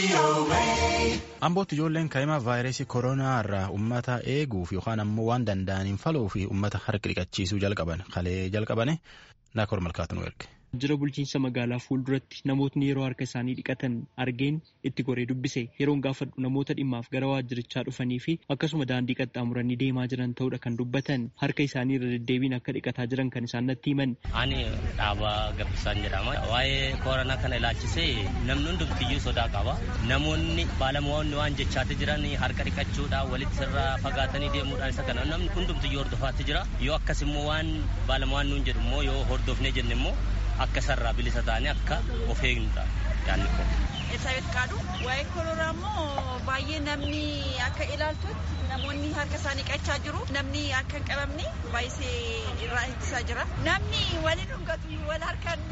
Ambootti ijoolleen kaa'imaa vaayirasii koronaa irraa uummata eeguuf yookaan ammoo waan danda'aniin faluu fi uummata harka dhiqachiisuu jalqaban kalee jalqabane naakoor malkaatu nu erge. Jira bulchiinsa magaalaa fuulduratti namootni yeroo harka isaanii dhiqatan argeen itti goree dubbise yeroon gaafadhu namoota dhimmaaf gara waajjirichaa dhufanii fi akkasuma daandii qaxxaamuranii deemaa jiran ta'uudha kan dubbatan harka isaanii irra deddeebiin akka dhiqataa jiran kan isaan natti himan. Ani dhaabaa gabbisaan jedhama. Waa'ee koronaa kana ilaalchisee namni hundumtiyyuu sodaa qaba. Namoonni baalamoonni waan jechaatti jiran harka dhiqachuudhaan walitti sirraa fagaatanii deemuudhaan isa kana namni hundumtiyyuu hordofaatti jira. Yoo akkas immoo waan baalamoonni nuun jedhu immoo yoo hordofnee jenne immoo akka sarraa bilisa ta'anii akka of eegnudha yaadni kun. Elisabeth Qaadu waa'ee koronaa immoo baay'ee namni akka ilaaltutti namoonni harka isaanii dhiqachaa jiru namni akka hin qabamne baay'isee irraa ittisaa jira. Namni waliin dhungatu wal harkaan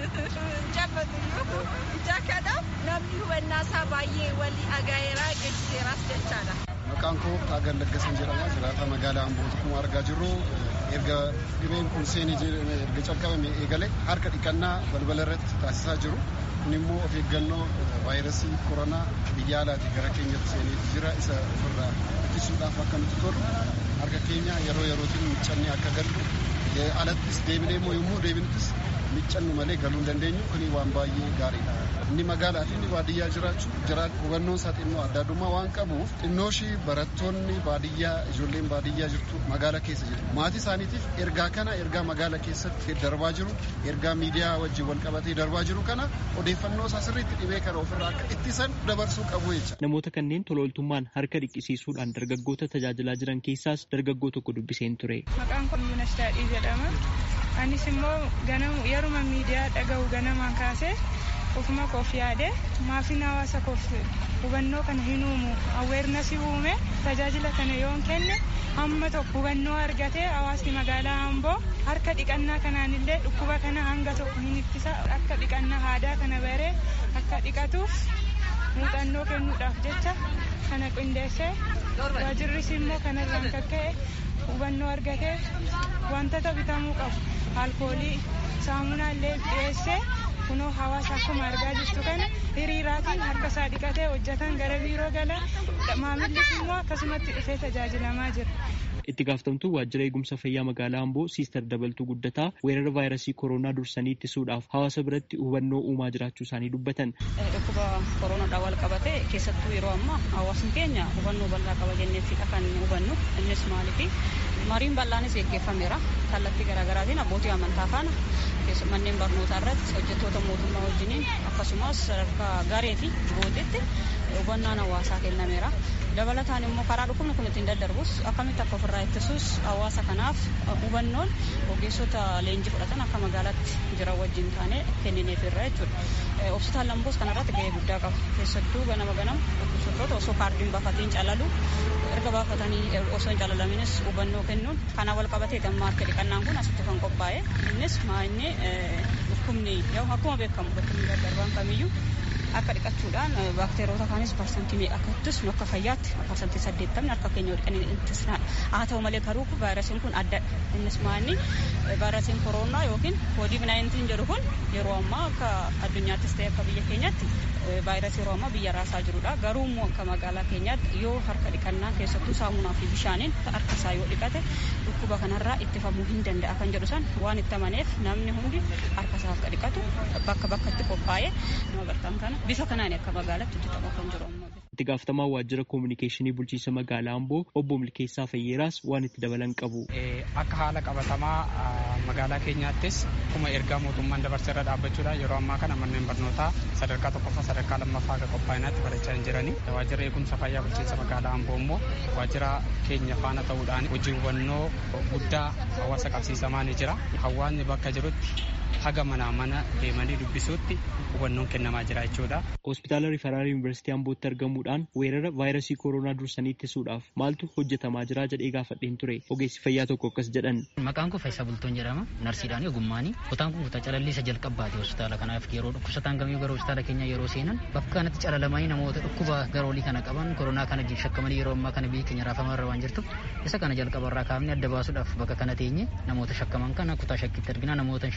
jabbatu jaakadhaaf namni hubannaa isaa baay'ee wal agaa'eeraa geessiseeraas jechaadha. Maqaan koo Taagan Laggasan jedhama. Jiraata magaalaa Ambooti akkuma argaa jirru erga dhibeen kun seenii erga calqabame eegale harka dhiqannaa balbala irratti taasisaa jiru. Kun immoo of eeggannoo vaayirasii koronaa biyya alaatii gara keenyatti seenee jira isa ofirraa ittisuudhaaf akka nuti tolu harka keenya yeroo yerootiin miccannee akka gallu alattis deebinee immoo yommuu deebinuttis miccannu malee galuu hin dandeenyu kuni waan baay'ee gaariidha. Inni magaalaa fi inni baadiyyaa jiraachuu jiraat hubannoon isaa xinnoo adda addummaa waan qabuuf xinnooshii barattoonni baadiyyaa ijoolleen baadiyyaa jirtu magaalaa keessa jiru. Maatii isaaniitiif ergaa kana ergaa magaalaa keessatti darbaa jiru ergaa miidiyaa wajjin wal qabatee darbaa jiru kana odeeffannoo isaa sirriitti dhibee kana ofirraa akka ittisan dabarsuu qabu jecha. Namoota kanneen tolooltummaan harka dhiqisiisuudhaan dargaggoota tajaajilaa jiran keessaas dargaggoo tokko dubbiseen ture. Maqaan kun Yuunas Daadhii jedhama. Anis immoo ganamu yeruma miidiyaa dhaga'u ganamaan kaasee ofuma koof yaade maafin hawaasa koof hubannoo kana hin uumu aweernasii uume tajaajila kana yoon kenne hamma tokko hubannoo argatee hawaasni magaalaa Amboo harka dhiqannaa kanaanillee dhukkuba kana hanga tokko hin ittisa akka dhiqannaa aadaa kana baree akka dhiqatuuf muuxannoo kennuudhaaf jecha kana qindeessee waajirris immoo kanarraan kan ka'e hubannoo argatee wantoota bitamuu qabu alkoolii saamunaa illee dhiyeessee kunoo hawaasa akkuma argaa jirtu kana hiriiraatiin harka isaa dhiqatee hojjetan gara biiroo gala maamillis immoo akkasumatti dhufee tajaajilamaa jira. itti gaafatamtuu waajjira eegumsa fayyaa magaalaa Amboo Siister Dabaltuu Guddataa weerara vaayirasii koronaa dursanii ittisuudhaaf hawaasa biratti hubannoo uumaa jiraachuu isaanii dubbatan. Dhukkuba koronaadhaan wal qabate keessattuu yeroo ammaa hawaasni keenya hubannoo bal'aa qaba jenneefidha kan hubannu innis maaliifi mariin bal'aanis gaggeeffameera kallattii garaagaraatiin abbootii amantaa faana manneen barnootaa irratti hojjettoota mootummaa wajjiniin akkasumas sadarkaa garee fi gootetti hubannaan hawaasaa kennameera. dabalataan immoo karaa dhukkubni kun ittiin daddarbus akkamitti akka ofirraa ittisuus hawaasa kanaaf hubannoon ogeessota leenjii fudhatan akka magaalaatti jiran wajjin taane kennineef irra jechuudha. Hospitaal Lamboos kanarratti gahee guddaa qaba. Keessattuu ganama ganama dhukkubsattoota osoo kaardiin baafatiin calalu erga baafatanii osoo hin calalaminis hubannoo kennuun kana wal qabatee gammaa harka dhiqannaan kun asitti kan qophaa'e innis maa'inni dhukkubni akkuma beekamu dhukkubni daddarbaan kamiyyuu akka dhiqachuudhaan baakteeroota kaanis parsantii meeqa akka ittisnu akka fayyaatti parsantii saddeettamni harka keenya dhiqanii ittisnaadha. Haa ta'u malee garuu vaayirasiin kun addadha. Innis maanni vaayirasiin koronaa yookiin koodiid naayintiin jedhu kun yeroo ammaa akka addunyaattis ta'e akka biyya keenyaatti vaayirasii yeroo ammaa biyya raasaa jirudha. Garuu immoo akka magaalaa keenyaatti yoo harka dhiqannaa keessattuu saamunaa fi bishaaniin harka isaa yoo dhiqate dhukkuba kanarraa ittifamuu hin danda'a kan jedhu san waan itti amaneef namni hundi harka isaa akka dhiqatu bakka bakkatti qophaa'ee nama bartaan kana bifa kanaan akka magaalaatti hojjetamaa kan jiru ammoo. Itti gaafatamaa waajjira koominikeeshinii bulchiinsa magaalaa Amboo obbo Milkeessaa Fayyeeraas waan itti dabalan qabu. Akka haala qabatamaa magaalaa keenyaattis akkuma ergaa mootummaan dabarsee irra dhaabbachuudhaan yeroo ammaa kana manneen barnootaa sadarkaa tokkoffaa sadarkaa lammaffaa akka qophaa'inaatti barachaa hin jirani. Waajjira eegumsa fayyaa bulchiinsa magaalaa Amboo immoo waajjira keenya faana ta'uudhaan hojii hubannoo guddaa hawaasa qabsiisamaa ni jira. Hawaasni bakka jirutti haga manaa mana deemanii dubbisuutti hubannoon kennamaa jira jechuudha. Hospitaala Rifaraal Yuunivarsiitii Ambootti argamuudhaan weerara vaayirasii koronaa dursanii ittisuudhaaf maaltu hojjetamaa jira jedhee gaafadheen ture. Ogeessi fayyaa tokko akkas jedhan. Maqaan koo Faayisaa Bultoon jedhama. Narsiidhaan ogummaanii kutaan kun kutaa calallisa jalqabbaati hospitaala kanaaf yeroo dhukkubsataan gamiyyuu gara hospitaala keenya yeroo seenan bakka kanatti calalamanii namoota dhukkuba garoolii kana qaban koronaa kana shakkamanii yeroo ammaa kana biyya keenya raafamaa irra waan jirtuuf isa kana jalqabarraa kaafnee adda baasuudhaaf bakka kana teenye namoota shakkaman kana kutaa shakkitti argina namoota shakkin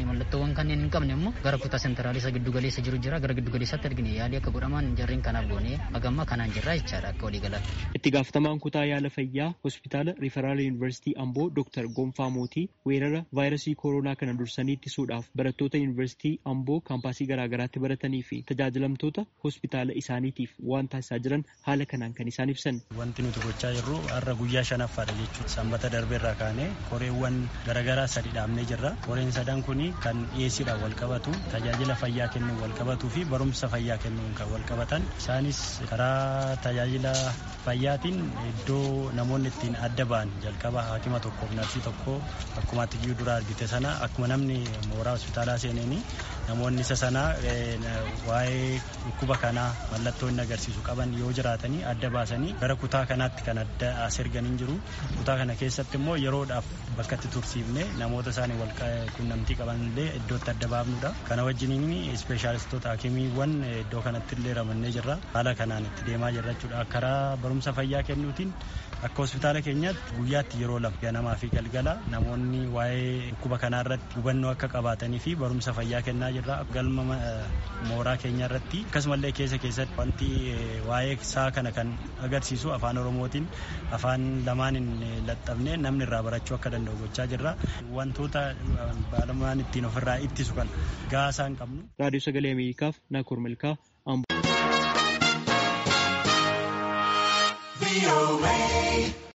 mallattoowwan kanneen hin qabne immoo gara kutaa sentraalii isa giddu galeessa jiru jira gara giddu galeessaatti argine yaalii akka godhaman jarreen kanaaf goonee hagamma kanaan jirra jechaadha akka walii galaatti. Itti gaafatamaan kutaa yaala fayyaa hospitaala Riferaal Yuunivarsiitii Amboo Dr. Gonfaa Mootii weerara vaayirasii kooroonaa kana dursanii ittisuudhaaf barattoota Yuunivarsiitii Amboo kaampaasii garaagaraatti baratanii fi tajaajilamtoota hospitaala isaaniitiif waan taasisaa jiran haala kanaan kan isaan ibsan. Wanti nuti gochaa jirru har'a guyyaa shanaffaadha jechuudha. Sanbata darbeerraa kaanee koreewwan garaagaraa sadi dhaabnee jirra. Koreen sadan kun kan dhiyeessiidhaan wal qabatu tajaajila fayyaa kennuun wal qabatuu fi barumsa fayyaa kennuun kan wal qabatan. Isaanis karaa tajaajila fayyaatiin iddoo namoonni ittiin adda ba'an jalqaba haakima tokkoof narsii tokko akkuma atiyyuu dura argite sana akkuma namni mooraa hospitaalaa seeneeni namoonni isa sana waa'ee dhukkuba kanaa mallattoo inni agarsiisu qaban yoo jiraatanii adda baasanii gara kutaa kanaatti kan adda as erganii jiru kutaa kana keessatti immoo yeroodhaaf bakka itti tursiifne namoota isaanii wal quunnamtii qaban illee iddootti adda baafnudha kana wajjiniin ispeeshaalistoota hakimiiwwan iddoo kanatti illee ramannee jirra haala kanaan itti deemaa jirra jechuudha karaa barumsa fayyaa kennuutiin akka hospitaala keenyaatti guyyaatti yeroo lama ganamaa fi galgala namoonni waa'ee dhukkuba kanaa irratti hubannoo akka qabaatanii fi barumsa fayyaa kennaa jirra galma mooraa keenya irratti akkasumallee keessa keessatti wanti waa'ee isaa kana kan agarsiisu afaan oromootiin afaan lamaaniin laxxabnee namni irraa barachuu akka danda'u gochaa jirra wantoota baalamaan ittiin ofirraa ittisu kan gahaa isaan qabnu. Raadiyoo Sagalee Ameerikaaf Naakoor Malkaa Amboo.